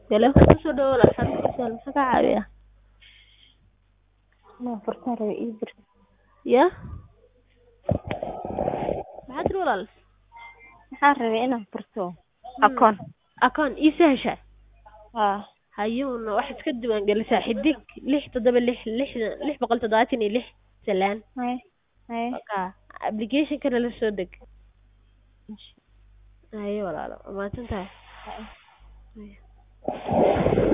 Taleefan kusoo dhawow walaal xanuunkiisa maxaa kaa caawiyaa? Inaan furtaan rabay ii dir. Yaa maxaa tiri walaal? Waxaan rabay inaan furto akoon. Akoon ii sahashaa? Haa. Hayuuna waxaad iska diiwaan gelisaa xidig lix toddoba lix lixdan lix boqol toddobaatan iyo lix salaan. Haye. Haye. Markaa application kana la soo deg. Haye walaalo waa mahadsantahay. Haye. Haye.